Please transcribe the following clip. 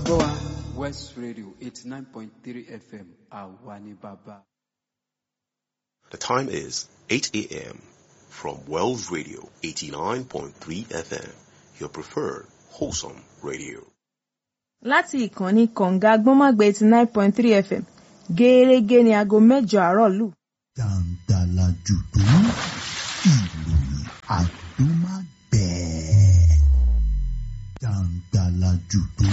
gbọ́ wa west radio eighty nine point three fm àwa ni bàbá. The time is 8 a.m. from Wells Radio 89.3 FM, your preferred wholesome radio. láti ìkànnì kọ̀ǹga gbọ́nmọ́gbé eighty nine point three fm gẹ́ẹ́rẹ́gẹ́ ní aago mẹ́jọ àárọ̀ lù. Dàǹdàlà jùdú ìròyìn àdúmágbẹ̀ẹ́. Dàǹdàlà jùdú